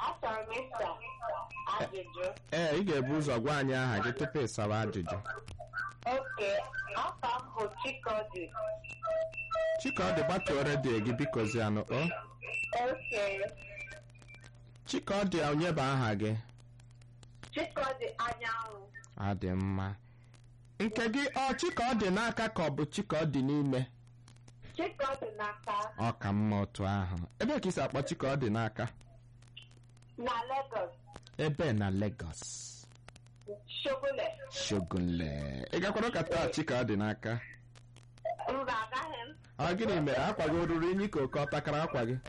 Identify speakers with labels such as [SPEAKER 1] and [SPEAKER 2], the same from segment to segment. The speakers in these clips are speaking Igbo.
[SPEAKER 1] Achọrọ m ịsa ajụjụ.
[SPEAKER 2] ee ị ga-ebu ụzọ gwa anyị aha gị tupu ịsawa ajụjụ
[SPEAKER 1] Oke, afọ m bụ Chikodi.
[SPEAKER 2] chikaọdị gbatuo redio gị biko zianụ o
[SPEAKER 1] Oke,
[SPEAKER 2] chikaọdị onye bụ aha gị
[SPEAKER 1] Chikodi anyanwụ.
[SPEAKER 2] adị mma nke gị ọ chikaọdị n'aka ka ọ bụ chikaọdị n'ime
[SPEAKER 1] Chikodi n'aka
[SPEAKER 2] ọ ka mma otu ahụ ebe ka isi akpọ chikaọdị n'aka
[SPEAKER 1] na Lagos,
[SPEAKER 2] ebe na Lagos
[SPEAKER 1] Shogule.
[SPEAKER 2] shogunle ị gakwara ụka taa chikaọdị n'aka
[SPEAKER 1] Mba, agaghị m.
[SPEAKER 2] ọ gịnị mere akwa gị o ruru unyi ka oke ọ takara akwa gị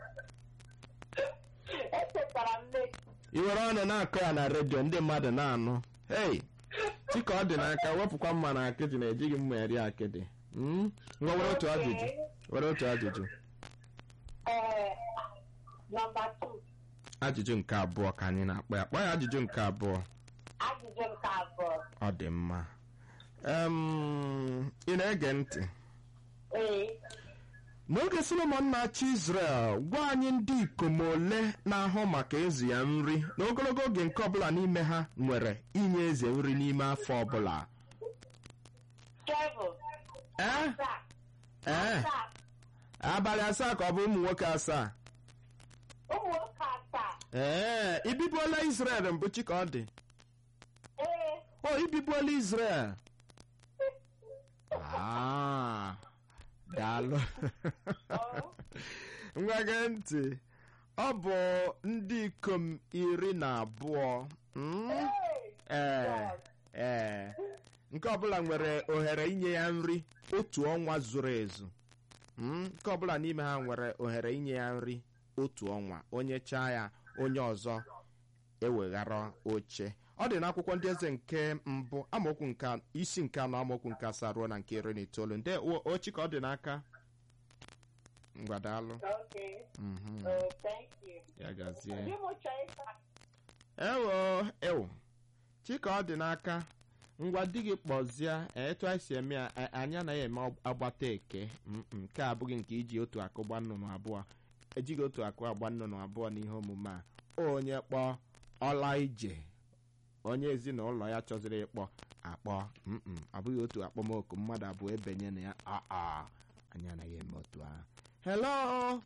[SPEAKER 1] Echetara m late.
[SPEAKER 2] ị were ọnụ na-akụ ya na redio ndị mmadụ na-anụ hei chika ọ dị n'aka wepụkwa mma na akịdị na ejighị mma eri akịdị Mm? ngwa were otu ajụjụ were otu ajụjụ
[SPEAKER 1] Ee, nọmba 2.
[SPEAKER 2] ajụjụ nke abụọ ka anyị na-akpọ ya kpọọ ya ajụjụ nke abụọ
[SPEAKER 1] Ajụjụ nke abụọ.
[SPEAKER 2] ọ dị mma Em, ị na-ege ntị
[SPEAKER 1] Ee,
[SPEAKER 2] n'oge solomon na-achị israel gwa anyị ndị ikom ole na-ahụ maka ezi ya nri n'ogologo oge nke ọbụla n'ime ha nwere inye eze nri n'ime afọ ọbụla
[SPEAKER 1] Kevin.
[SPEAKER 2] ee
[SPEAKER 1] Asaa.
[SPEAKER 2] ee
[SPEAKER 1] Asaa.
[SPEAKER 2] abalị asaa ka ọ bụ ụmụ nwoke asaa
[SPEAKER 1] Ụmụ nwoke asaa.
[SPEAKER 2] ee ibibuola israel mbụ chi ka ọ dị
[SPEAKER 1] Ee,
[SPEAKER 2] o ibibuola israel Ah, daalụ
[SPEAKER 1] ọ.
[SPEAKER 2] ngwa gee ntị ọ bụ ndị ikom iri na abụọ mm? ee ee nke ọbụla nwere ohere inye ya nri otu ọnwa zuru ezu Mm, nke ọbụla n'ime ha nwere ohere inye ya nri otu ọnwa onye chaa ya onye ọzọ eweghara oche ọ dị n'akwụkwọ ndị eze nke mbụ amaokwu nke isi nke anọ amaokwu nke asaa ruo na nke iri na itoolu ndị ochi ka ọ dị n'aka ngwadalụ
[SPEAKER 1] Okay.
[SPEAKER 2] Mhm,
[SPEAKER 1] Oh, thank you.
[SPEAKER 2] ya gazie
[SPEAKER 1] Ndị mụ chọrọ ịsa
[SPEAKER 2] ewo ewo chika ọ dị n'aka ngwa di gị kpọzie etu anyị si eme ya a- anyị anaghị eme agbata eke Mm, mm, nke a abụghị nke iji otu akụ gba nnụnụ abụọ ejighị otu akụ agba nnụnụ abụọ n'ihe omume a onye kpọọ ọla ije onye ezinụlọ ya chọziri ịkpọ akpọ Mm, mm, abụghị otu akpọmoku mmadụ abụọ ebenye na ya aa anyị anaghị eme otu ahụ hello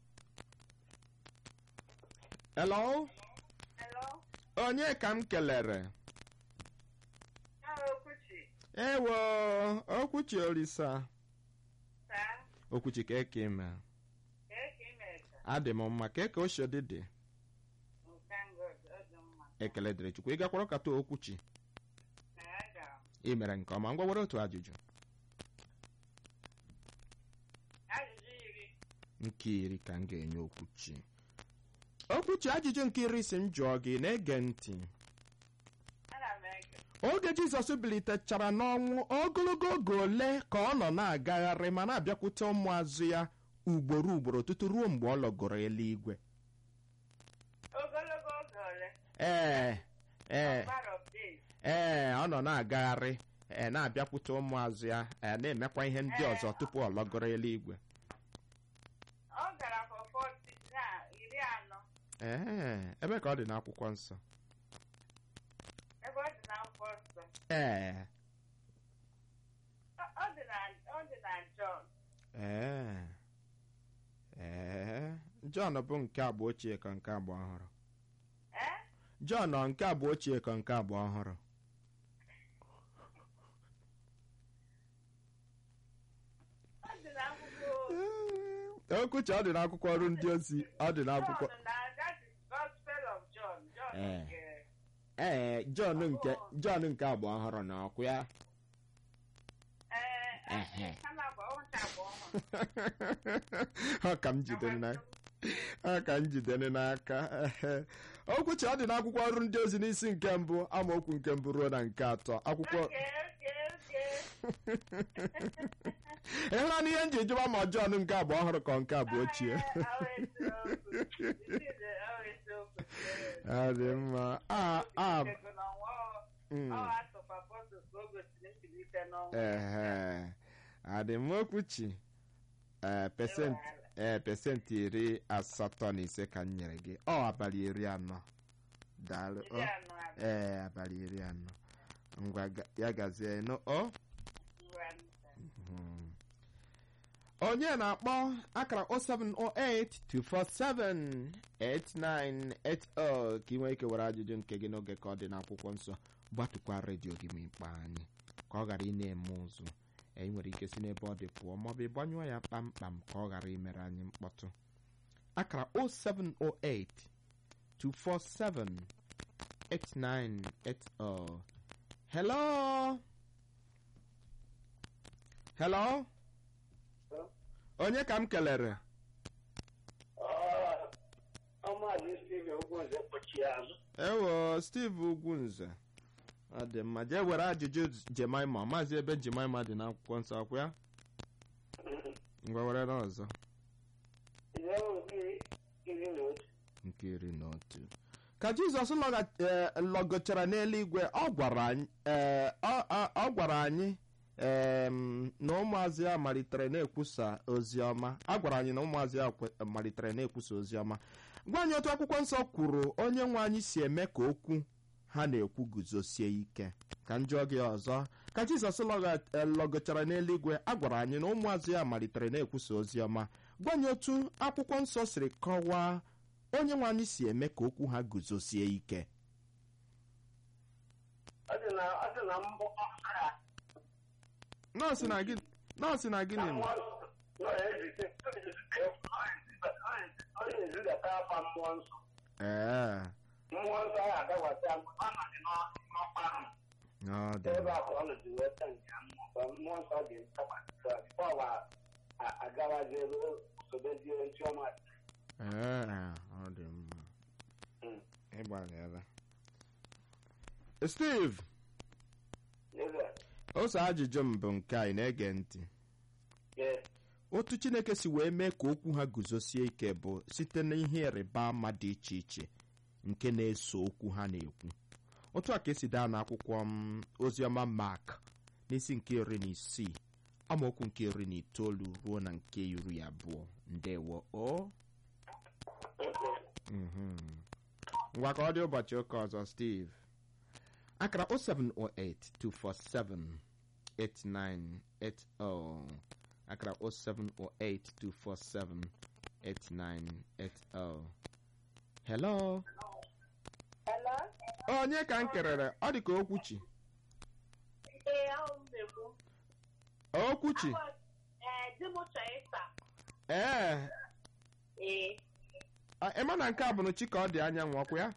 [SPEAKER 2] hello
[SPEAKER 1] Hello?
[SPEAKER 2] onye ka m kelere
[SPEAKER 1] Hello, Kuchi.
[SPEAKER 2] ewo okwuchi olisa
[SPEAKER 1] Saa,
[SPEAKER 2] okwuchi ka eke ime
[SPEAKER 1] kee ka ị mere ka?
[SPEAKER 2] adị m mma ka eke oshodi dị
[SPEAKER 1] Oh, thank God, ọ dị mma.
[SPEAKER 2] ekele dịrị chukwu ị gakwara kata okwuchi
[SPEAKER 1] Na ya gara.
[SPEAKER 2] ị mere nke ọma ngwa were otu ajụjụ
[SPEAKER 1] Ajụjụ iri.
[SPEAKER 2] nke iri ka m ga-enye okwuchi okwuchi ajụjụ nke iri si m jụọ gị na-ege ntị
[SPEAKER 1] Ana m ege.
[SPEAKER 2] oge jizọs bilitechara n'ọnwụ ogologo oge ole ka ọ nọ na-agagharị ma na-abịakwute ụmụazụ ya ugboro ugboro tutu ruo mgbe ọ lọgoro eluigwe
[SPEAKER 1] Ogologo oge ole?
[SPEAKER 2] ee ee
[SPEAKER 1] Number of days.
[SPEAKER 2] ee ọ nọ na-agagharị ee na-abịakwute ụmụazụ ya ee na-emekwa ihe ndị ọzọ tupu ọ lọgoro eluigwe
[SPEAKER 1] Ọ gara for 40 na iri anọ.
[SPEAKER 2] ee ebe ka ọ dị n'akwụkwọ nsọ
[SPEAKER 1] Ebe ọ dị na akwụkwọ nsọ.
[SPEAKER 2] ee
[SPEAKER 1] Ọ- Ọ dị na ọ dị na John.
[SPEAKER 2] ee ee jọn bụ nke agba ochie ka nke agba ọhụrụ
[SPEAKER 1] Eh?
[SPEAKER 2] jọn ọ nke agba ochie ka nke agba ọhụrụ
[SPEAKER 1] Ọ dị na akwụkwọ
[SPEAKER 2] okwuchi ọ dị n'akwụkwọ ọrụ ndị ozi ọ dị n'akwụkwọ
[SPEAKER 1] John na that is Gospel of John. John
[SPEAKER 2] Eh.
[SPEAKER 1] nke
[SPEAKER 2] ee jọn nke jọn nke agba ọhụrụ na ọkụ ya
[SPEAKER 1] eh
[SPEAKER 2] Ehe.
[SPEAKER 1] eh kama bụ ọncha bụ ọhụrụ.
[SPEAKER 2] ọ ka m jidere na ọ ka m jidere n'aka ehe. okwuchi ọ dị n'akwụkwọ ọrụ ndị ozi n'isi nke mbụ amaokwu nke mbụ ruo na nke atọ akwụkwọ
[SPEAKER 1] Okay, okay, okay.
[SPEAKER 2] ịhụla na ihe m ji jụba ma jọn nke agba ọhụrụ ka nke abụ ochie
[SPEAKER 1] Eh, ọ eziokwu. This is, eh, ọ eziokwu.
[SPEAKER 2] ọ dị mma a a
[SPEAKER 1] Ego n'ọnwa ọ-
[SPEAKER 2] mm,
[SPEAKER 1] ọ atụkwa apọstụl ka o gosiri mbilite n'ọnwụ.
[SPEAKER 2] ehe adị m okwuchi ee pesenti ee pesenti iri asatọ na ise ka m nyere gị ọ abalị iri anọ daalụ
[SPEAKER 1] iri
[SPEAKER 2] ọ
[SPEAKER 1] anọ abụọ
[SPEAKER 2] ee abalị iri anọ ngwa ga- ya gazie nụ ọ
[SPEAKER 1] iri anọ
[SPEAKER 2] Mhm. onye na-akpọ akara 07082478980 ka ị nwee ike were ajụjụ nke gị n'oge ka ọ dị n'akwụkwọ nsọ gbatụkwa redio gị ma ịkpa anyị ka ọ ghara ị na-eme ụzụ e ị nwere ike si n'ebe ọ dị pụọ maọbụ ịgbanyụọ ya kpamkpam ka ọ ghara imere anyị mkpọtụ akara 0708 247 8980 hello hello onye ka m kelere
[SPEAKER 3] ọmaazị steve ogwunze kpọchie azụ
[SPEAKER 2] ewo steve ugwunze ọ dị mma jee were ajụjụ jemaima maazị ebe jemaima dị n'akwụkwọ nsọ akwụ ya ngwa were n'ọzọ
[SPEAKER 3] ihe nke iri na otu
[SPEAKER 2] nke iri na otu ka jizọs lọga- eh, lọgochara n'eluigwe ọ gwara anyị eh, ọ- ọ- ọ gwara anyị em, na ụmụazị ya malitere na-ekwusa ozi ọma a gwara anyị na ụmụazị ya kwe- malitere na-ekwusa ozi ọma gwa anyị otu akwụkwọ nsọ kwuru onye nwe anyị si eme ka okwu ha na-ekwu guzosie ike ka njọ gị ọzọ ka jizọs lọga- eh, lọgochara n'eluigwe a gwara anyị na ụmụazị ya malitere na-ekwusa ozi ọma gwa anyị otu akwụkwọ nsọ siri kọwaa onye nwe anyị si eme ka okwu ha guzosie ike
[SPEAKER 3] ọ dị na ọ dị na mbụ ọsọ ya
[SPEAKER 2] nọọsụ na gị nọọsụ na gịnị nọ?
[SPEAKER 3] nọ ezite ọ na-ezidata afa mmụọ nsọ
[SPEAKER 2] ee
[SPEAKER 3] mmụọ nsọ ya agawasị agụ ọ nọdị n'ọkpa ahụ
[SPEAKER 2] ọ dị
[SPEAKER 3] ebe
[SPEAKER 2] mma.
[SPEAKER 3] a ka ọ nọdị weta nke mmụọ mmụọ nsọ ga-etakwasị bọọlụ agawazi ebe sobezie nchiọma
[SPEAKER 2] ee ọ dị mma
[SPEAKER 3] Mm.
[SPEAKER 2] ịgbalịala steve
[SPEAKER 3] ebe
[SPEAKER 2] ose ajụjụ m bụ nke a ị na-ege ntị
[SPEAKER 3] yes
[SPEAKER 2] otu chineke si wee mee ka okwu ha guzosie ike bụ site n'ihe ịrịba ama dị iche iche nke na-eso okwu ha na-ekwu otu a ka esi daa n'akwụkwọ m oziọma mak n'isi nke iri na isii amaokwu nke iri na itoolu ruo na nke iri abụọ ndewo o Mhm. ngwa ka ọ dị ụbọchị ụka ọzọ steve akara 07082478980 akara 07082478980 hello
[SPEAKER 1] Hello?
[SPEAKER 2] onye ka m kelere ọ dị ka okwuchi
[SPEAKER 1] Ee, ahụ m na-ekwu.
[SPEAKER 2] okwuchi
[SPEAKER 1] Ee, di m chọrọ ịsa.
[SPEAKER 2] ee
[SPEAKER 1] Ee.
[SPEAKER 2] a- ịma na nke a bụ na chi ka ọ dị anyanwụ ọkụ ya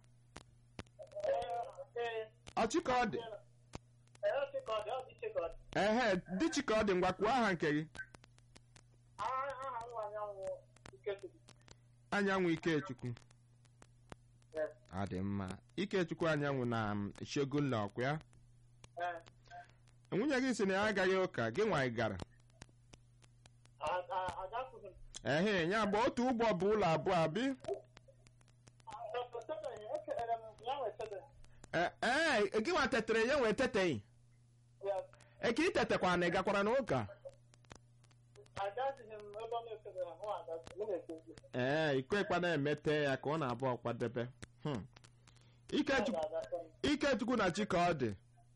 [SPEAKER 1] Ee.
[SPEAKER 2] ọ chi ka ọ dị
[SPEAKER 1] Ee, ọ chịkọdị, ọ dị chịkọdị.
[SPEAKER 2] ehe dị chi ka ọ dị ngwa kwuo aha nke gị
[SPEAKER 1] Aha aha nwa ya nwụ Ikechukwu.
[SPEAKER 2] anyanwụ ikechukwu
[SPEAKER 1] Yes.
[SPEAKER 2] ọ dị mma ikechukwu anyanwụ na um, shogunla ọkụ ya
[SPEAKER 1] Ee.
[SPEAKER 2] nwunye gị si na ya agaghị ụka gị nwa ị gara
[SPEAKER 1] A- a- agakwughị m.
[SPEAKER 2] ehe ya bụ otu ụgbọ bụ ụlọ abụọ abi
[SPEAKER 1] Echebeghị, ekelere m ya nwe echebeghị.
[SPEAKER 2] ee ee, gị nwa tetere ya wee teteghị
[SPEAKER 1] Yes.
[SPEAKER 2] eke ị tetekwa na ị gakwara n'ụka
[SPEAKER 1] Agazighị m ebe ọ na-echebeghị mụ agazi mụ na-echezi.
[SPEAKER 2] ee ikekwa na-emete ya ka ọ na-abụ ọkwadebe Hmm. ikechukwu
[SPEAKER 1] Aga-agazi m.
[SPEAKER 2] ikechukwu na chi ka ọ dị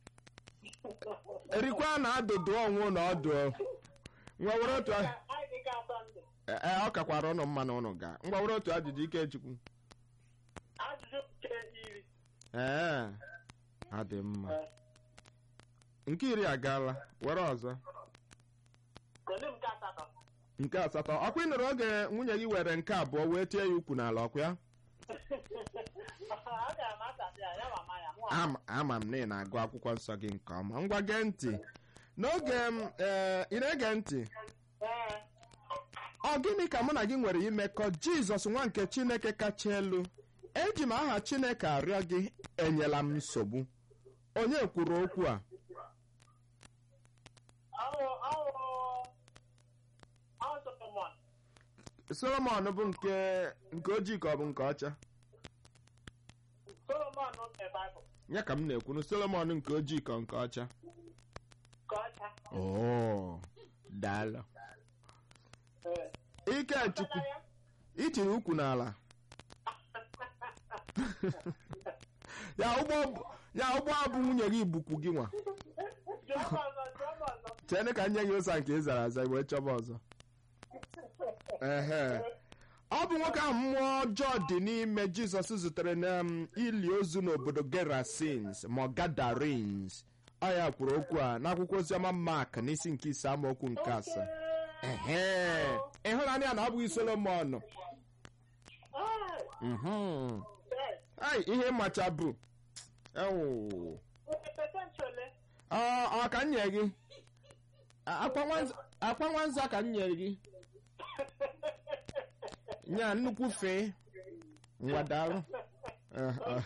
[SPEAKER 2] erikwa na adụdụ ọnwụ na ọdụ ngwa were otu a-
[SPEAKER 1] Anyị dị ka Sọnde.
[SPEAKER 2] ee ọ kakwara ụnụ mma na ụnụ ga ngwa were otu ajụjụ ikechukwu
[SPEAKER 1] Ajụjụ nke iri.
[SPEAKER 2] ee ọ dị mma
[SPEAKER 1] Ee.
[SPEAKER 2] nke iri agaala were ọzọ
[SPEAKER 1] Kedu nke asatọ?
[SPEAKER 2] nke asatọ ọkwa ị nụrụ oge nwunye gị were nke abụọ wee tie ya ukwu n'ala ọkwa ya
[SPEAKER 1] Agara m asatọ ya, ya mama ya, mụ
[SPEAKER 2] Ama- ama m na ị na-agụ akwụkwọ nsọ gị nke ọma ngwa gee ntị n'oge m ee ị na-ege ntị
[SPEAKER 1] Ee.
[SPEAKER 2] ọ gịnị ka mụ na gị nwere imekọ jizọs nwa nke chineke kacha elu eji m aha chineke arịọ gị enyela m nsogbu onye kwuru okwu a
[SPEAKER 1] Awụ awụ awụ Solomon.
[SPEAKER 2] solomon bụ nke nke ojii ka ọ bụ nke ọcha
[SPEAKER 1] Solomon nke Baịbụl.
[SPEAKER 2] ya ka m na-ekwunu solomon nke ojii ka nke ọcha
[SPEAKER 1] Ka ọcha.
[SPEAKER 2] oo daalụ
[SPEAKER 1] Ee.
[SPEAKER 2] ikechukwu
[SPEAKER 1] Ọcha ya?
[SPEAKER 2] itiri ukwu n'ala ya ụgbọ ya ụgbọ abụ nwunye gị bukwu gị nwa
[SPEAKER 1] Jụọ m ọzọ, jụọ m ọzọ.
[SPEAKER 2] chene ka nye gị ụsa nke ị zara aza wee chọba ọzọ ehe ọ bụ nwoke ahụ mmụọ ọjọọ dị n'ime jizọs zutere na um, ili ozu n'obodo gerasins ma gadarins ọ ya kwuru okwu a n'akwụkwọ oziọma mak n'isi nke ise amaokwu nke asaa ehe ịhụnanya na ọ bụghị solomon
[SPEAKER 1] Ah,
[SPEAKER 2] Mhm.
[SPEAKER 1] yes.
[SPEAKER 2] ai ihe macha bụ ewu
[SPEAKER 1] Oke pesentị ole?
[SPEAKER 2] ọ ọ ka m nye gị A- akwa nwanza- akwa nwanza ka m nyere gị nya nnukwu fee ngwadalụ Eh, eh.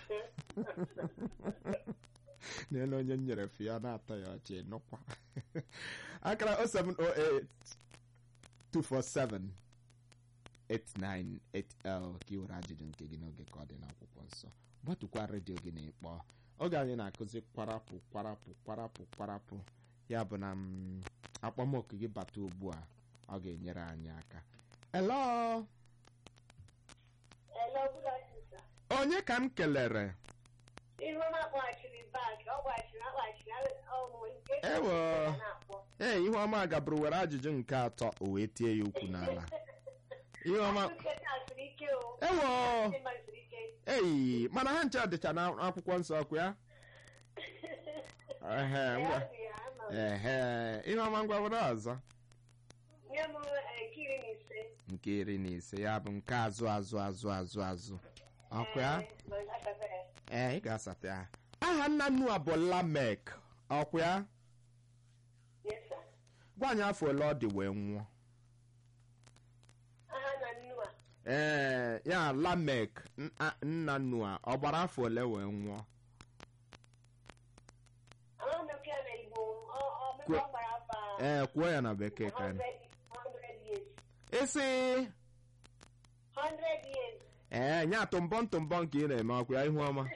[SPEAKER 2] n'elu onye m nyere fee ya na-atọ ya ọchị nụkwa akara 0708 247 8980 ka ị were ajụjụ nke gị n'oge ka ọ dị n'akwụkwọ nsọ gbatụkwa redio gị na ịkpọ oge anyị na-akụzi kwarapụ kwarapụ kwarapụ kwarapụ ya bụ na mm, akpọmoku gị bata ugbu a ọ ga-enyere anyị aka elo
[SPEAKER 1] Hello, good afternoon, sir.
[SPEAKER 2] onye ka m kelere
[SPEAKER 1] Ihu m akpọghachiri back, ọ gbachiri akpachiri ọmụ nke
[SPEAKER 2] Ewo.
[SPEAKER 1] na-akpọ.
[SPEAKER 2] ee ihuọma gaburu were ajụjụ nke atọ o wee tie ya ukwu n'ala ihuọma
[SPEAKER 1] Nkịta siri ike o.
[SPEAKER 2] ewo
[SPEAKER 1] Ndị mmadụ siri ike.
[SPEAKER 2] ei mana ha nche dịcha n'akwụkwọ nsọ ọkụ ya ehe ngwa
[SPEAKER 1] Ya bụ ya, ama m.
[SPEAKER 2] ehe ihuọma ngwa were ọzọ
[SPEAKER 1] Nye m eh, nke iri na ise.
[SPEAKER 2] nke iri na ise ya bụ nke azụ azụ azụ azụ azụ ọkụ ya
[SPEAKER 1] Eh, ma asabe ya.
[SPEAKER 2] ee ị ga-asata ya aha nna nnu a bụ lamek ọkụ ya
[SPEAKER 1] Yes, sir.
[SPEAKER 2] gwa anyị afọ ole ọ dị wee nwụọ
[SPEAKER 1] Aha na nnu a.
[SPEAKER 2] ee ya lamek nna- nna nnu a ọ gbara afọ ole wee nwụọ
[SPEAKER 1] Ama m nke na Igbo. Ọ- ọ mekwa
[SPEAKER 2] Kwe-
[SPEAKER 1] ọ gbara afọ a
[SPEAKER 2] ee kwuo ya na bekee ka
[SPEAKER 1] 100 100 years.
[SPEAKER 2] isi
[SPEAKER 1] 100 years.
[SPEAKER 2] ee nye atụmbọ ntụmbọ nke ị na-eme ọkụ ya ihu ọma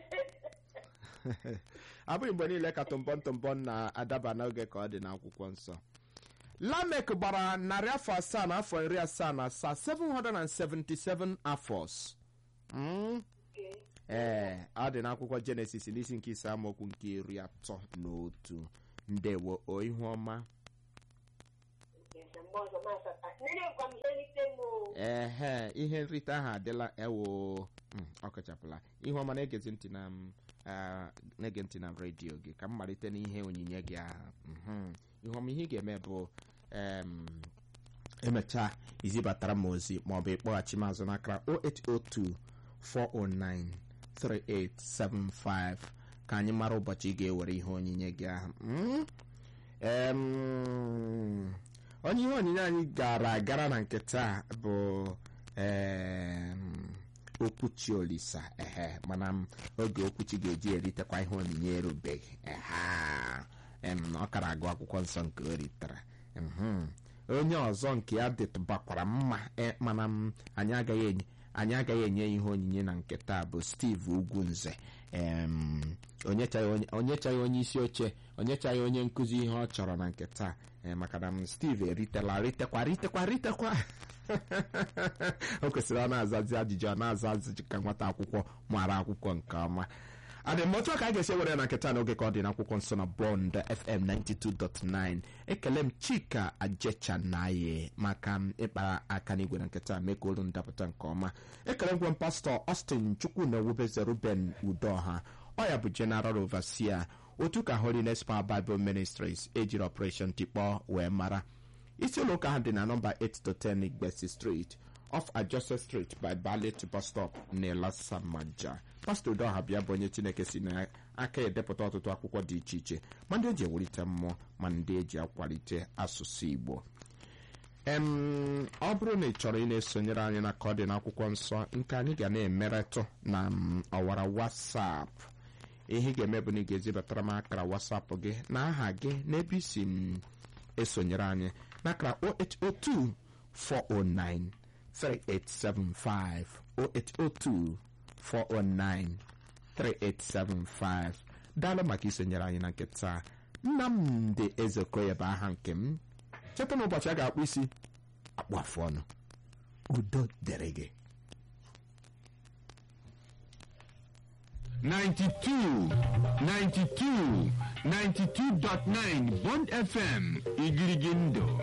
[SPEAKER 2] abụghị mgbe niile ka tụmbọ ntụmbọ na-adaba n'oge ka ọ dị n'akwụkwọ nsọ lamek gbara narị afọ asaa na afọ iri asaa na asaa 777 afọs Mm.
[SPEAKER 1] Okay.
[SPEAKER 2] ee ọ dị n'akwụkwọ jenesis n'isi nke ise amaokwu nke iri atọ na otu ndewo o ihu ọma
[SPEAKER 1] Yes, sir. Mgbe ọzọ ma asata. Nne gwa m ihe nrite m o.
[SPEAKER 2] ehe ihe nrite ahụ adịla ewo Mm, ọ kachapụla ihe ọma na-egezi ntị na m ah, na-ege ntị na redio gị ka m malite n'ihe onyinye gị ahụ Mhm. ihe ọma ihe ị ga-eme bụ em, emechaa izibatara m ozi maọbụ ịkpọghachi m azụ n'akara 0802 409 3875 ka anyị mara ụbọchị ị ga-ewere ihe onyinye gị ahụ Mm? Em, onye ihe onyinye anyị gara agara na nke taa bụ em, okwuchi olisa ehe mana m oge okwuchi ga-eji eritekwa ihe onyinye erubeghị eha em, ọ kara agụ akwụkwọ nsọ nke o ritere Mhm. onye ọzọ nke ya dịtụbakwara mma e, mana m anyị agaghị enye anyị agaghị enye ya ihe onyinye na nke taa bụ steve ugwunze em, onyechaghị onye- onyechaghị onye isi oche onyechaghị onye nkụzi ihe ọ chọrọ na nke taa eh, maka na m steve eritela ritekwa ritekwa ritekwa o kwesịrị ọ na-azazi ajụjụ ọ na-aza ajụjụ ka nwata akwụkwọ mara akwụkwọ nke ọma adị m otu a ka a ga-esi were na nketa n'oge ka ọ dị n'akwụkwọ nsọ na bond fm 92.9 ekele m chika ajechanaye maka m ịkpara aka n'igwe na nketa mee ka olu ndapụta nke ọma ekele ngwa m pastọ austin chukwu na ewubeze ruben udoha ọ ya bụ general overseer otu ka holiness power bible ministries ejiri operation tikpọ wee mara isi ụlọ ụka ha dị na nọmba 8 to 10 igbesi street off adjusted street by ballet bus stop n'elasamaja pastọ udoha bịa bụ onye chineke si n'aka edepụta ọtụtụ akwụkwọ dị iche iche ma ndị eji ewulite mmụọ ma ndị eji akwalite asụsụ igbo em ọ bụrụ na ị chọrọ ị na-esonyere anyị na ka ọ dị n'akwụkwọ nsọ nke anyị ga na-emeretụ na m, ọwara wasap ihe ị ga-eme bụ na ị ga-ezibatara m akara wasapụ gị na aha gị n'ebe isi m esonyere anyị n'akara 0802 409 3875 0802 409 3875 daalụ maka isonyere anyị na nke taa nnamdị ezekoya bụ aha nke m cheta na ụbọchị a ga-akpụ isi akpụ afụ ọnụ udo dịrị gị
[SPEAKER 4] 92 92 92.9 Bond FM Igirigindo